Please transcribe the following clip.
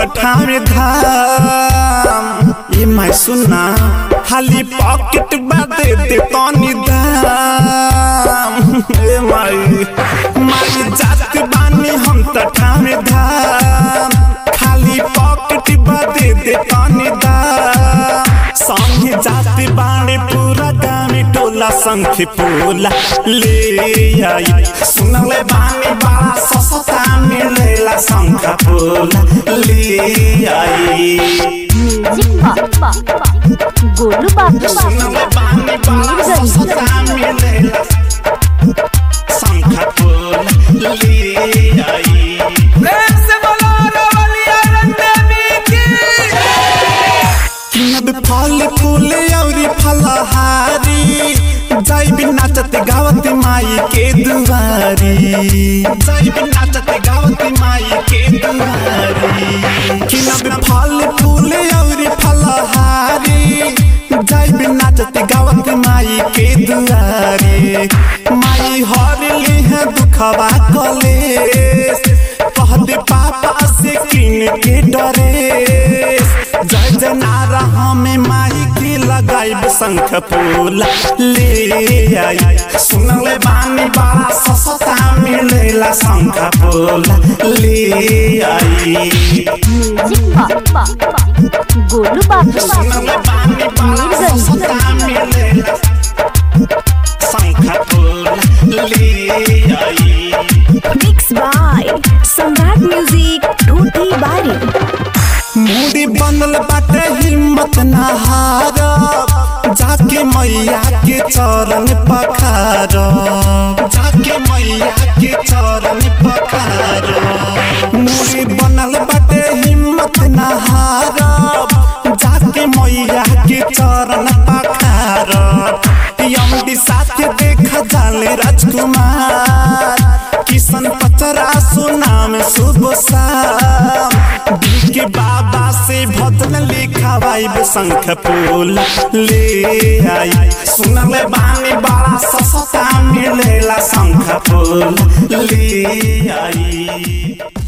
ठामे धाम ये मैं सुना खाली पॉकेट बादे दे तनी दाम ए माई माई जात बानी हम त ठामे धाम खाली पॉकेट बादे दे तनी दाम संगे जात बाणे पूरा गामी टोला संख पोला ले आई सुनले बानी बड़ा सस्ता मिलेला संख पोला ले आई म्यूजिक बॉक्स गोलू बाबू सुनले बानी बड़ा सस्ता मिलेला संख पोला ले आई प्रेम से बोलो रवलिया रंगदेवी की किनब फल फूल औरी फलहारी जाई भी नाचत गावत माई के दुआरी जाई भी नाचत गावत माई के दुआरी किनब फल फूल औरी फलहारी जाई भी नाचत गावत माई के दुआरी माई हर ली है दुखवा कलेस कह दे पापा से किन के डरे जय जनारा हमें माई की लगाइब शंख फूला ले आई सुनले बानी बड़ा सस्ता मिलेला शंख फूला ले आई म्यूजिक बॉक्स गोलू बाबू सुनले बानी बड़ा सस्ता मिलेला शंख फूला ले आई मिक्स बाय सम्राट म्यूजिक टूटी बारी मूडी बनल बाटे हिम्मत ना हार जाके मैया के चरण पखार जाके मैया के चरण पखार मूडी बनल बाटे हिम्मत ना हार जाके मैया के चरण पखार यमडी साथ देख जाले राजकुमार किशन पचरा सुनाम शुभ शाम दिल के बाबा से भजन लिखावाइब शंख फूल ले आई सुनले बानी बड़ा सस्ता मिलेला शंख फूल ले आई